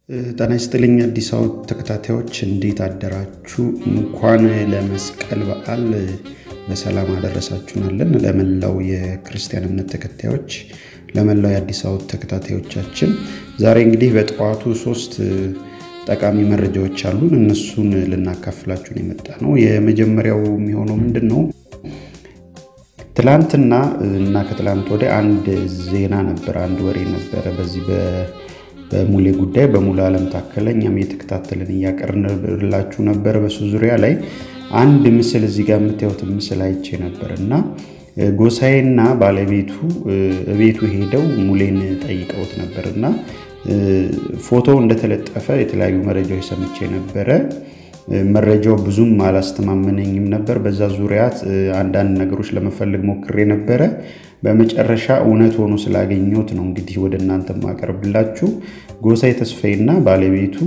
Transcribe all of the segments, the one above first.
ጤና ይስጥልኝ አዲስ አበባ ተከታታዮች እንዴት አደራችሁ? እንኳን ለመስቀል በዓል በሰላም አደረሳችሁናለን። ለመላው የክርስቲያን እምነት ተከታዮች፣ ለመላው የአዲስ አበባ ተከታታዮቻችን ዛሬ እንግዲህ በጠዋቱ ሶስት ጠቃሚ መረጃዎች አሉን። እነሱን ልናካፍላችሁን የመጣ ነው። የመጀመሪያው የሚሆነው ምንድን ነው? ትላንትና እና ከትላንት ወዲያ አንድ ዜና ነበረ፣ አንድ ወሬ ነበረ በዚህ በሙሌ ጉዳይ በሙሉ ዓለም ታከለ እኛም እየተከታተልን እያቀርንላችሁ ነበር። በሱ ዙሪያ ላይ አንድ ምስል እዚህ ጋር የምታዩትን ምስል አይቼ ነበር እና ጎሳዬና ባለቤቱ ቤቱ ሄደው ሙሌን ጠይቀውት ነበር እና ፎቶው እንደተለጠፈ የተለያዩ መረጃዎች ሰምቼ ነበረ። መረጃው ብዙም አላስተማመነኝም ነበር። በዛ ዙሪያ አንዳንድ ነገሮች ለመፈለግ ሞክሬ ነበረ። በመጨረሻ እውነት ሆኖ ስላገኘሁት ነው እንግዲህ ወደ እናንተ ማቀርብላችሁ። ጎሳዬ ተስፋዬና ባለቤቱ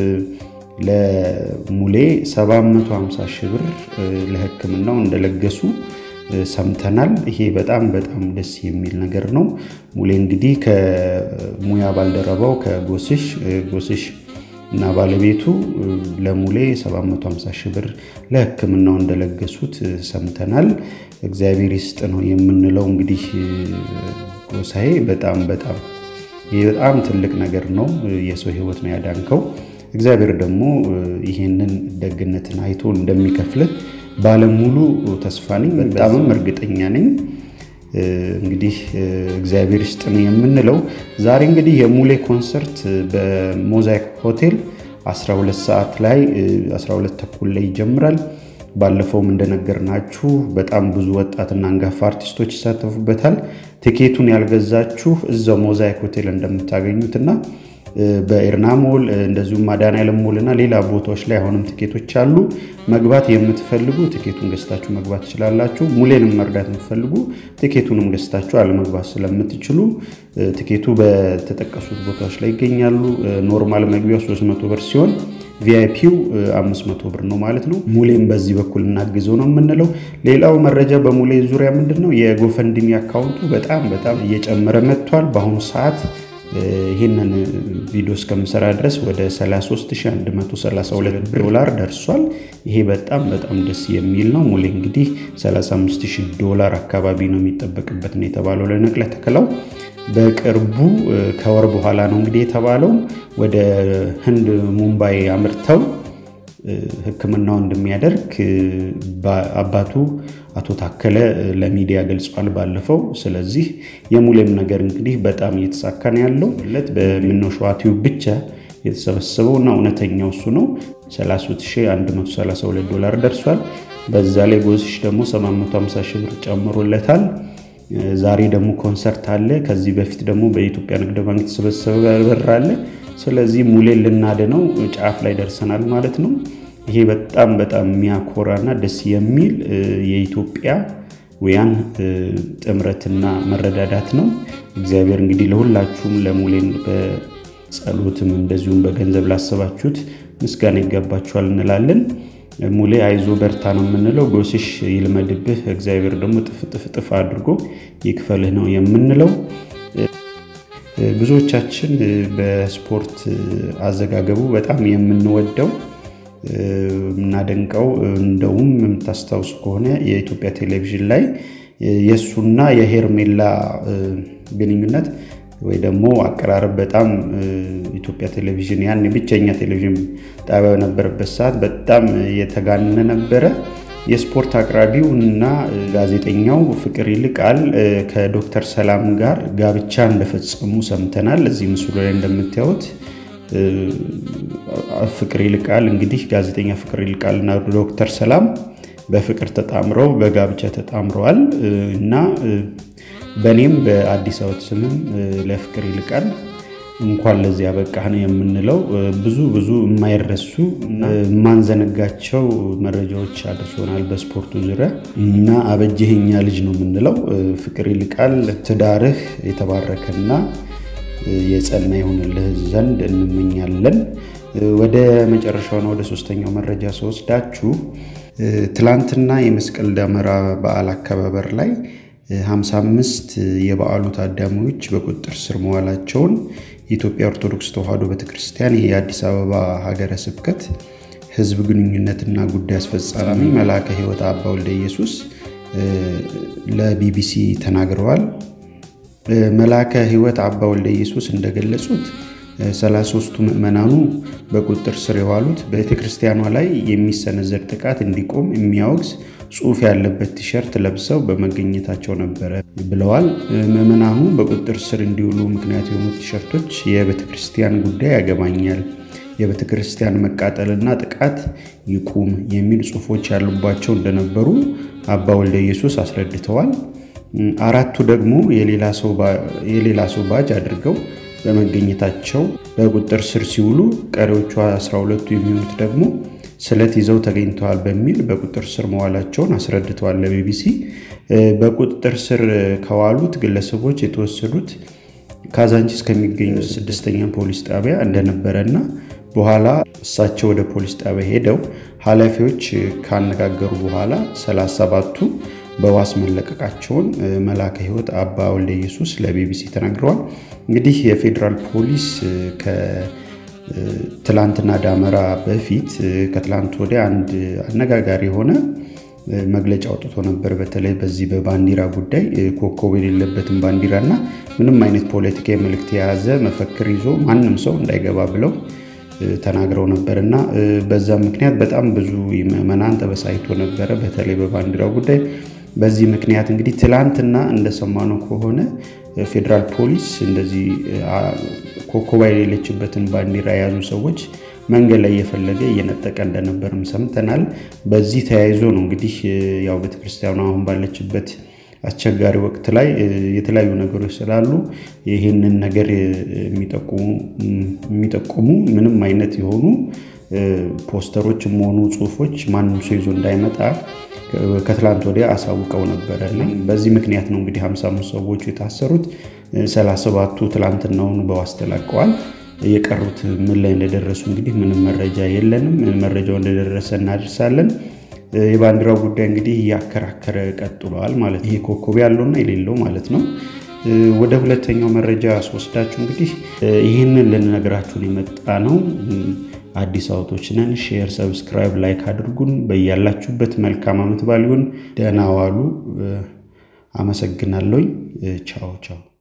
ለሙሌ 750 ሺህ ብር ለሕክምናው እንደለገሱ ሰምተናል። ይሄ በጣም በጣም ደስ የሚል ነገር ነው። ሙሌ እንግዲህ ከሙያ ባልደረባው ከጎስሽ ጎስሽ እና ባለቤቱ ለሙሌ 750 ሺህ ብር ለሕክምናው እንደለገሱት ሰምተናል። እግዚአብሔር ይስጥ ነው የምንለው። እንግዲህ ጎሳዬ በጣም በጣም ይህ በጣም ትልቅ ነገር ነው። የሰው ሕይወት ነው ያዳንከው። እግዚአብሔር ደግሞ ይህንን ደግነትን አይቶ እንደሚከፍልህ ባለሙሉ ተስፋ ነኝ፣ በጣምም እርግጠኛ ነኝ። እንግዲህ እግዚአብሔር ይስጥ ነው የምንለው። ዛሬ እንግዲህ የሙሌ ኮንሰርት በሞዛይክ ሆቴል 12 ሰዓት ላይ 12 ተኩል ላይ ይጀምራል። ባለፈውም እንደነገርናችሁ በጣም ብዙ ወጣትና አንጋፋ አርቲስቶች ይሳተፉበታል። ቲኬቱን ያልገዛችሁ እዛው ሞዛይክ ሆቴል እንደምታገኙትና በኤርና ሞል እንደዚሁም መድኃኔዓለም ሞል እና ሌላ ቦታዎች ላይ አሁንም ቲኬቶች አሉ። መግባት የምትፈልጉ ቲኬቱን ገዝታችሁ መግባት ትችላላችሁ። ሙሌንም መርዳት የምትፈልጉ ቲኬቱንም ገዝታችሁ አለመግባት ስለምትችሉ ቲኬቱ በተጠቀሱት ቦታዎች ላይ ይገኛሉ። ኖርማል መግቢያው 300 ብር ሲሆን ቪአይፒው 500 ብር ነው ማለት ነው። ሙሌም በዚህ በኩል እናግዘው ነው የምንለው። ሌላው መረጃ በሙሌ ዙሪያ ምንድን ነው የጎፈንድሚ አካውንቱ በጣም በጣም እየጨመረ መጥቷል። በአሁኑ ሰዓት ይህንን ቪዲዮ እስከምሰራ ድረስ ወደ 33132 ዶላር ደርሷል። ይሄ በጣም በጣም ደስ የሚል ነው። ሙሌ እንግዲህ 35000 ዶላር አካባቢ ነው የሚጠበቅበት ነው የተባለው ለነቅለ ተከላው በቅርቡ ከወር በኋላ ነው እንግዲህ የተባለው ወደ ህንድ ሙምባይ አምርተው ሕክምናው እንደሚያደርግ አባቱ አቶ ታከለ ለሚዲያ ገልጿል ባለፈው። ስለዚህ የሙሌም ነገር እንግዲህ በጣም እየተሳካ ነው ያለው ለት በምነው ሸዋ ቲዩብ ብቻ የተሰበሰበው እና እውነተኛው እሱ ነው 33132 ዶላር ደርሷል። በዛ ላይ ጎስሽ ደግሞ 750 ሺህ ብር ጨምሮለታል። ዛሬ ደግሞ ኮንሰርት አለ። ከዚህ በፊት ደግሞ በኢትዮጵያ ንግድ ባንክ የተሰበሰበ ብር አለ። ስለዚህ ሙሌን ልናድነው ጫፍ ላይ ደርሰናል ማለት ነው። ይሄ በጣም በጣም የሚያኮራና ደስ የሚል የኢትዮጵያውያን ጥምረትና መረዳዳት ነው። እግዚአብሔር እንግዲህ ለሁላችሁም ለሙሌን በጸሎትም እንደዚሁም በገንዘብ ላሰባችሁት ምስጋና ይገባችኋል እንላለን። ሙሌ አይዞ በርታ ነው የምንለው። ጎስሽ ይልመድብህ፣ እግዚአብሔር ደግሞ ጥፍጥፍጥፍ አድርጎ ይክፈልህ ነው የምንለው። ብዙዎቻችን በስፖርት አዘጋገቡ በጣም የምንወደው የምናደንቀው እንደውም የምታስታውሱ ከሆነ የኢትዮጵያ ቴሌቪዥን ላይ የእሱና የሄርሜላ ግንኙነት ወይ ደግሞ አቀራረብ በጣም ኢትዮጵያ ቴሌቪዥን ያን ብቸኛ ቴሌቪዥን ጣቢያ በነበረበት ሰዓት በጣም የተጋነነ ነበረ። የስፖርት አቅራቢው እና ጋዜጠኛው ፍቅር ይልቃል ከዶክተር ሰላም ጋር ጋብቻ እንደፈጸሙ ሰምተናል። እዚህ ምስሉ ላይ እንደምታዩት ፍቅር ይልቃል እንግዲህ ጋዜጠኛ ፍቅር ይልቃል እና ዶክተር ሰላም በፍቅር ተጣምረው በጋብቻ ተጣምረዋል እና በእኔም በአዲስ አበባ ስምም ለፍቅር ይልቃል እንኳን ለዚህ ያበቃህ ነው የምንለው። ብዙ ብዙ የማይረሱ የማንዘነጋቸው መረጃዎች አድርሶናል በስፖርቱ ዙሪያ እና አበጀኸኛ ልጅ ነው የምንለው። ፍቅር ይልቃል ትዳርህ የተባረከና የጸና ይሆንልህ ዘንድ እንመኛለን። ወደ መጨረሻውና ወደ ሶስተኛው መረጃ ስወስዳችሁ ትላንትና የመስቀል ደመራ በዓል አከባበር ላይ 55 የበዓሉ ታዳሚዎች በቁጥጥር ስር መዋላቸውን የኢትዮጵያ ኦርቶዶክስ ተዋሕዶ ቤተክርስቲያን የአዲስ አበባ ሀገረ ስብከት ሕዝብ ግንኙነትና ጉዳይ አስፈጻሚ መልአከ ሕይወት አባ ወልደ ኢየሱስ ለቢቢሲ ተናግረዋል። መልአከ ሕይወት አባ ወልደ ኢየሱስ እንደገለጹት 33ቱ ምዕመናኑ በቁጥጥር ስር የዋሉት ቤተ ክርስቲያኗ ላይ የሚሰነዘር ጥቃት እንዲቆም የሚያወግዝ ጽሑፍ ያለበት ቲሸርት ለብሰው በመገኘታቸው ነበረ ብለዋል። ምዕመናኑ በቁጥጥር ስር እንዲውሉ ምክንያት የሆኑት ቲሸርቶች የቤተ ክርስቲያን ጉዳይ ያገባኛል፣ የቤተ ክርስቲያን መቃጠልና ጥቃት ይቁም የሚል ጽሑፎች ያሉባቸው እንደነበሩ አባ ወልደ ኢየሱስ አስረድተዋል። አራቱ ደግሞ የሌላ ሰው ባጅ አድርገው በመገኘታቸው በቁጥጥር ስር ሲውሉ ቀሪዎቹ 12ቱ የሚሆኑት ደግሞ ስለት ይዘው ተገኝተዋል በሚል በቁጥጥር ስር መዋላቸውን አስረድተዋል ለቢቢሲ። በቁጥጥር ስር ከዋሉት ግለሰቦች የተወሰዱት ካዛንቺስ ከሚገኙ ስድስተኛ ፖሊስ ጣቢያ እንደነበረና በኋላ እሳቸው ወደ ፖሊስ ጣቢያ ሄደው ኃላፊዎች ካነጋገሩ በኋላ 37ቱ በዋስ መለቀቃቸውን መልአከ ሕይወት አባ ወልደ ኢየሱስ ለቢቢሲ ተናግረዋል። እንግዲህ የፌዴራል ፖሊስ ከትላንትና ዳመራ በፊት ከትላንት ወዲያ አንድ አነጋጋሪ የሆነ መግለጫ አውጥቶ ነበር። በተለይ በዚህ በባንዲራ ጉዳይ ኮከብ የሌለበትን ባንዲራ እና ምንም አይነት ፖለቲካዊ መልእክት የያዘ መፈክር ይዞ ማንም ሰው እንዳይገባ ብለው ተናግረው ነበር እና በዛ ምክንያት በጣም ብዙ ምዕመናን ተበሳይቶ ነበረ። በተለይ በባንዲራው ጉዳይ በዚህ ምክንያት እንግዲህ ትላንትና እንደሰማነው ከሆነ ፌዴራል ፖሊስ እንደዚህ ኮከብ የሌለችበትን ባንዲራ የያዙ ሰዎች መንገድ ላይ እየፈለገ እየነጠቀ እንደነበርም ሰምተናል። በዚህ ተያይዞ ነው እንግዲህ ያው ቤተክርስቲያኑ አሁን ባለችበት አስቸጋሪ ወቅት ላይ የተለያዩ ነገሮች ስላሉ ይህንን ነገር የሚጠቁሙ ምንም አይነት የሆኑ ፖስተሮችም ሆኑ ጽሁፎች ማንም ሰው ይዞ እንዳይመጣ ከትላንት ወዲያ አሳውቀው ነበረ እና በዚህ ምክንያት ነው እንግዲህ 55 ሰዎቹ የታሰሩት። 37ቱ ትላንትናውን በዋስ ተለቀዋል። የቀሩት ምን ላይ እንደደረሱ እንግዲህ ምንም መረጃ የለንም። መረጃው እንደደረሰ እናደርሳለን። የባንዲራው ጉዳይ እንግዲህ እያከራከረ ቀጥሏል ማለት ይሄ ኮከብ ያለውና የሌለው ማለት ነው። ወደ ሁለተኛው መረጃ ስወስዳችሁ እንግዲህ ይህንን ልንነግራችሁን የመጣ ነው። አዲስ አውቶች ነን። ሼር፣ ሰብስክራይብ፣ ላይክ አድርጉን። በያላችሁበት መልካም ዓመት በዓል ይሁን። ደህና ዋሉ። አመሰግናለሁኝ። ቻው ቻው